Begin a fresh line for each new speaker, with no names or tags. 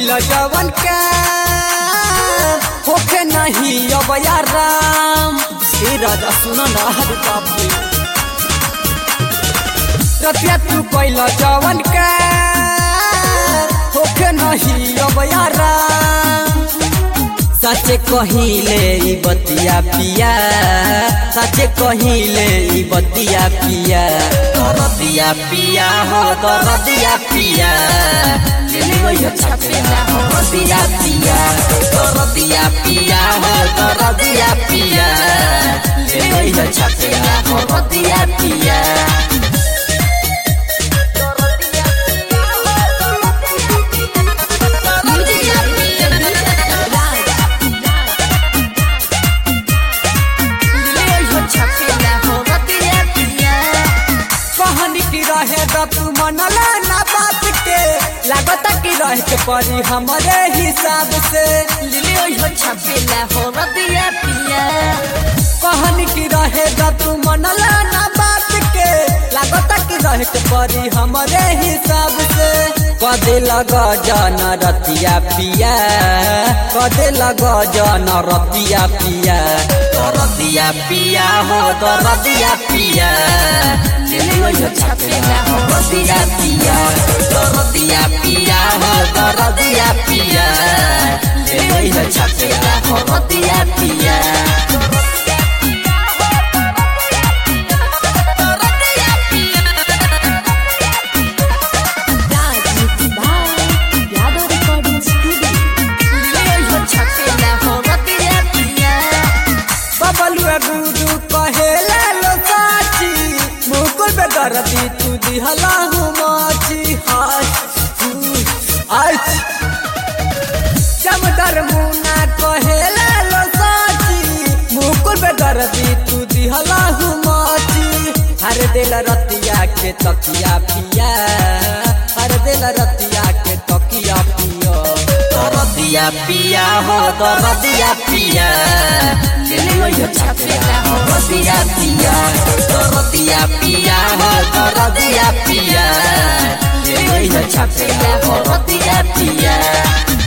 कैल जवन का होखे नहीं अब राम हे राजा सुन ना हरे बाप रे रतिया तू कैल जवन का होखे नहीं अब राम सचे कहिले ई बतिया पिया सचे कहिले ई बतिया पिया दरदिया पिया हो दरदिया पिया दिलियो छपेला हो दरदिया पिया दरदिया पिया हो दरदिया पिया दिलियो छपेला हो दरदिया पिया कहानी की रहे द तू मनला ना बात के लागत की रहे के परी हमारे हिसाब से कहानी की रहे द तू मनला ना बात के लागत की रहे के परी हमारे हिसाब से कदे लग जन रतिया पिया कदे लग जन रतिया पिया रतिया पिया हो रतिया पिया छपेला हो रतिया पिया रतिया पिया हो रतिया पिया छपेला हो रतिया पिया
यादव रिकॉर्डिंग स्टूडियो
बबलुआ गुदू कहेला लो साची मुकुल पे दरदी तू दिहला हूँ माची हाय आज जमदर मुना कहेला लो साची मुकुल पे दरदी तू दिहला हूँ माची हर दिल रतिया के तकिया पिया हर दिल रतिया के तकिया पिया दरदिया पिया हो दरदिया पिया छपेला हो रतिया पिया रतिया पिया हो रतिया पिया छपेला हो रतिया पिया